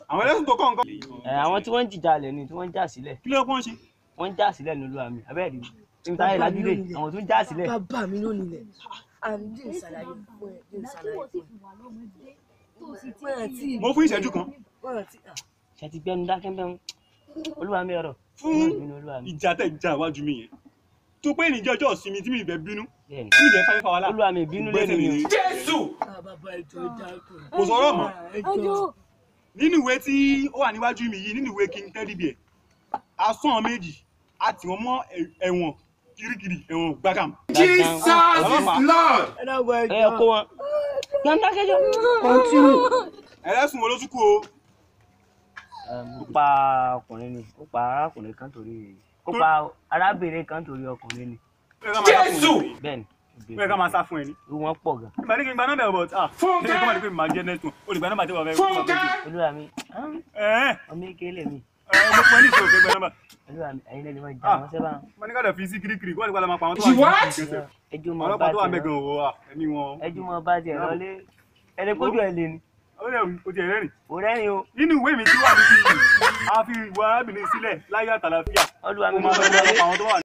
àwọn ẹlẹ́sìn tó kọ̀ nǹkan. ẹ àwọn tí wọ́n ń jìjà lẹ̀ ni tí wọ́n ń jà sílẹ̀ kí ló pọ́n ṣe. wọ́n ń jà sílẹ̀ ní olúwa mi abẹ́rẹ́ rí níbi táyé lájúdé àwọn tó ń jà sílẹ̀ bàbá mi ló nílẹ̀ àmì dín ìsàlàyé fún ẹ dín ìsàlàyé fún ẹ wọ́n àti mo fún ìṣẹ́jú kan wọ́n àti ṣe ti gbẹnu dákẹ́ mẹ́rin olúwa mi ọ̀rọ̀ fún ìbínú olúwa mi ìjà tẹ̀ jà wájú mi yẹn tó pé ìníjẹ́ ọjọ́ ìsinmi tí mi ìfẹ́ bínú bẹ́ẹ̀ni tí mi ìfẹ́ fáyé fáwọlá olúwa mi ìbínú lé mi ni Ah, bàbá ẹjọ́ ìdákùn kò sọ̀rọ̀ mọ́ ẹjọ́ nínú ìwé tí ó wà níwájú mi yìí nínú ìwé king teddy bear asán méjì àti wọn mọ ẹ̀wọ̀n kirikiri ẹ̀wọ̀n gbàgàm. Jesus ọlọ́pàá ẹ dábọ̀ ẹ ẹjọ́ kó wọn gbẹnu dákẹ́ jọ. kọ́ntínú ẹlẹ́sùn wo ló tún kú o. ó pa ọkùnrin ni ó pa arákùnrin kan torí ó pa arábìnrin kan torí ọkùnrin ni jésù bẹ́ẹ̀ni bẹ́ẹ̀ ká máa sá fún ẹ ní. wọ́n pọ̀ gan ìgbà ní kí n gba nọ́mbà ẹ̀ bọ̀ ah ṣé kí n máa di pé màá jẹ́ nẹ́tùn o lè gba nọ́mbà tí wọ́n fẹ́ fún ọ. olúwa mi ah, ẹ̀ẹ́ ọmọ ìkélé mi ẹ̀ mo pẹ́ ní ìṣòro fẹ́ gba nọ́mbà. olúwa mi ẹ̀yin lẹ́nu máa jà Ah. wọ́n sẹ́bà mo ní ká lọ fi sí kirikiri kó wà nípa lọ́mọ pa àwọn tó wà ní ìgbésẹ̀. ẹjú mọ bá ọlọ́pàá tó wà tiẹ̀ mẹ́gàn lọ òwò wa ẹ̀mí wọn. ẹjú mọ bá tiẹ̀ lọ lé ẹni kójú ẹ̀ lé ni ó lè o ti ẹ̀rẹ́rìn. kò rẹ́rìn o nínú ìwé mi tí wà níbí yìí a fi ìwà arábìnrin sílẹ̀ láyé àtàlàfíà olúwa mo mi máa mọ lọ lọ lé lọ́pàá àwọn tó wà